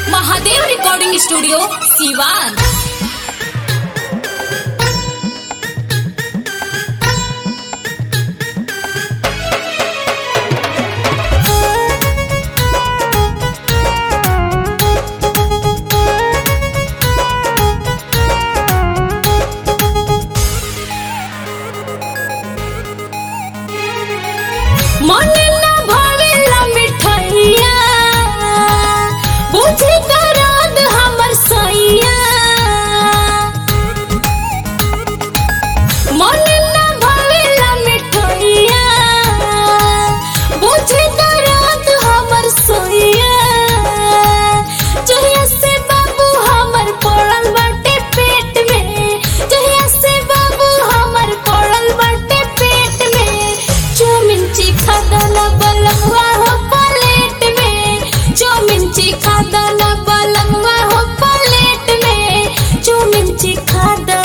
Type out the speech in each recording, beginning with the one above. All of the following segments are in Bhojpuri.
महादेव रिकॉर्डिंग स्टूडियो सीवान मने ना भावेला मिठाइया बुझे दर्द हमर सैया मने ना भावेला मिठाइया बुझे दर्द हमर सैया जहिया से बाबू हमर पड़ल बाटे पेट में जहिया से बाबू हमर पड़ल बाटे पेट में चौमिन चिखा दाना बलंगवा हो प्लेट में चौमिन चिखा दाना बलंगवा हो प्लेट में चौमिन चिखा दो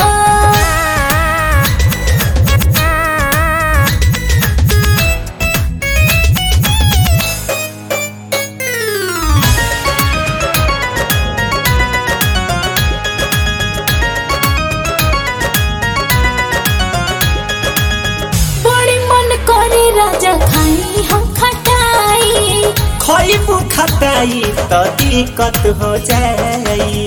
बड़ी मन करे राजा खाई हम खटाई खइबू खटाई त दिक्कत हो जाई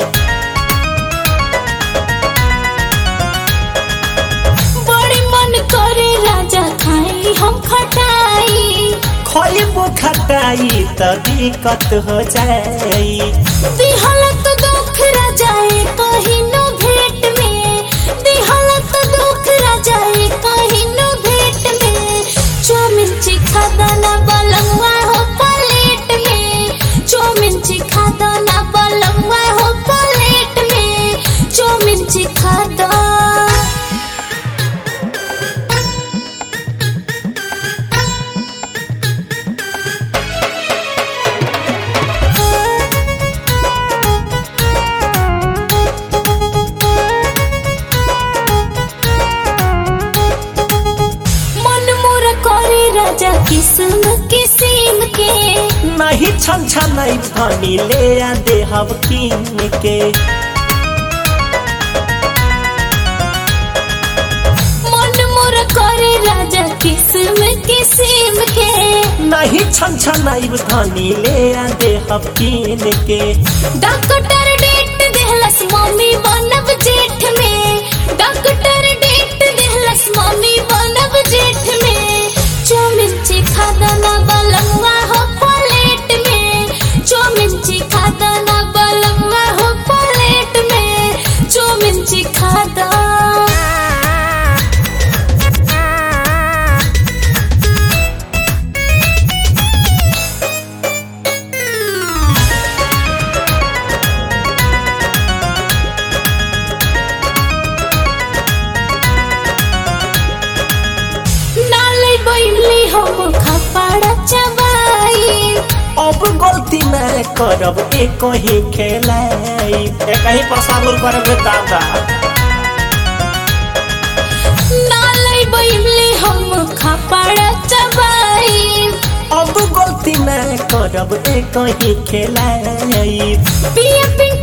बड़ी मन करे राजा खाई हम खटाई खइबू खटाई त दिक्कत हो जाई दिहलत दुख राजाए कहीं नो भेंट में दिहलत दुख राजाए कहीं नो भेंट में चौमिन चिखा दाना बलंगवा हो प्लेट में चौमिन चिखा दाना बलंगवा हो प्लेट में चौमिन चिखा दो मन मोर करे राजा किस्म किस्म के नहीं छन छन भनी ले आ देहब किन के मन मोर करे राजा किस्म किस्म के नहीं छन छन धनी ले आ देहब किन के डॉक्टर डेट देहलस मम्मी बनब जेठ में डॉक्टर डेट देहलस मम्मी बनब जेठ में चौमिन चिखा दाना बलंगवा हो प्लेट में चौमिन चिखा दाना बलंगवा हो प्लेट में चौमिन चिखा दो नाले बैली हम खपाड़ा चबाई अब गलती न करब एक ही खेलाई एक ही पसाबुर करब रे दादा नाले बैली हम खपाड़ा चबाई अब गलती न करब एक ही खेलाई पिया पिन